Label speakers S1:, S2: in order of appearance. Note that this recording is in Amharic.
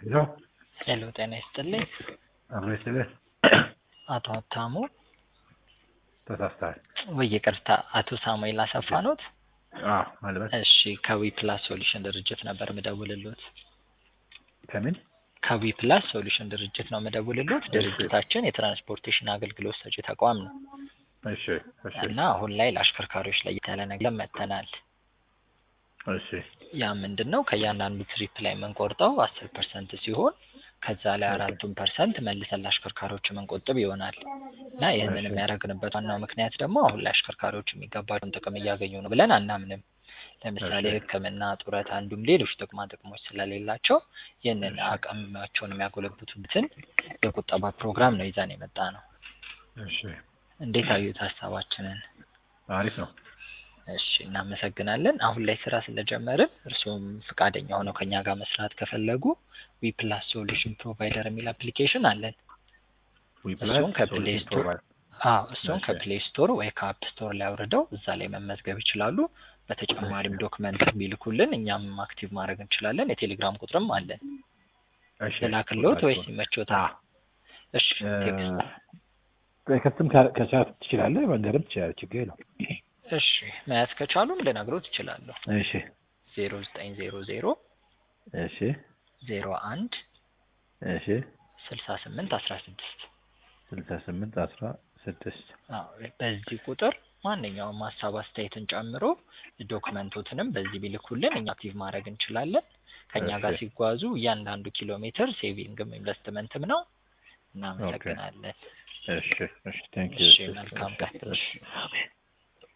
S1: ሄሎ
S2: ሄሎ ጤና ይስጥልኝ።
S1: አብሮ ይስጥልህ።
S2: አቶ ሀብታሙ
S1: ተሳስተሃል።
S2: ወይ ይቅርታ፣ አቶ ሳሙኤል አሰፋ ኖት?
S1: አዎ ማልበት
S2: እሺ ከዊ ፕላስ ሶሉሽን ድርጅት ነበር ምደውልሎት።
S1: ከምን
S2: ከዊ ፕላስ ሶሉሽን ድርጅት ነው ምደውልሎት። ድርጅታችን የትራንስፖርቴሽን አገልግሎት ሰጪ ተቋም ነው
S1: እሺ እሺ
S2: እና አሁን ላይ ለአሽከርካሪዎች ለየት ያለ ነገር መጥተናል።
S1: እሺ
S2: ያ ምንድን ነው ከእያንዳንዱ ትሪፕ ላይ የምንቆርጠው አስር ፐርሰንት ሲሆን ከዛ ላይ አራቱን ፐርሰንት መልሰን ለአሽከርካሪዎች የምንቆጥብ ይሆናል እና ይህንን
S1: እሺ።
S2: የሚያደርግንበት ዋናው ምክንያት ደግሞ አሁን ላይ አሽከርካሪዎች የሚገባቸውን ጥቅም እያገኙ ነው ብለን አናምንም። ለምሳሌ
S1: እሺ።
S2: ሕክምና፣ ጡረታ እንዲሁም ሌሎች ጥቅማ ጥቅሞች ስለሌላቸው ይህንን አቅማቸውን የሚያጎለብቱበትን የቁጠባ ፕሮግራም ነው ይዘን የመጣ ነው።
S1: እሺ
S2: እንዴት አዩት ሀሳባችንን?
S1: አሪፍ ነው።
S2: እሺ እናመሰግናለን። አሁን ላይ ስራ ስለጀመርን እርስዎም ፈቃደኛ ሆነው ከኛ ጋር መስራት ከፈለጉ ዊ ፕላስ ሶሉሽን ፕሮቫይደር የሚል አፕሊኬሽን አለን።
S1: ዊፕላስ
S2: እሱን ከፕሌይ
S1: ሶሉሽን
S2: ስቶር
S1: ፕሮቫይደር
S2: አዎ እሱን
S1: እሺ።
S2: ከፕሌይ ስቶር ወይ ከአፕ ስቶር ላይ አውርደው እዛ ላይ መመዝገብ ይችላሉ። በተጨማሪም ዶክመንት ቢልኩልን እኛም አክቲቭ ማድረግ እንችላለን። የቴሌግራም ቁጥርም አለን።
S1: እሺ
S2: ልላክልዎት ወይስ ይመችዎታል?
S1: አዎ
S2: እሺ ቴክስት
S1: በከትም ከቻት ትችላለህ፣ መንገድም ትችላለህ፣ ችግር የለውም።
S2: እሺ መያዝ ከቻሉም ልነግሮት እችላለሁ።
S1: እሺ
S2: ዜሮ ዘጠኝ ዜሮ ዜሮ
S1: እሺ
S2: ዜሮ አንድ
S1: እሺ
S2: ስልሳ ስምንት አስራ ስድስት
S1: ስልሳ ስምንት አስራ ስድስት
S2: አዎ በዚህ ቁጥር ማንኛውም ሀሳብ አስተያየትን ጨምሮ ዶክመንቶትንም በዚህ ቢልኩልን እኛ አክቲቭ ማድረግ እንችላለን። ከእኛ ጋር
S1: እሺ።
S2: ሲጓዙ እያንዳንዱ ኪሎ ሜትር ሴቪንግም ኢንቨስትመንትም ነው። እናመሰግናለን።
S1: እሺ እሺ ቴንክ
S2: እሺ
S1: ዩ
S2: መልካም ቀን።
S1: እሺ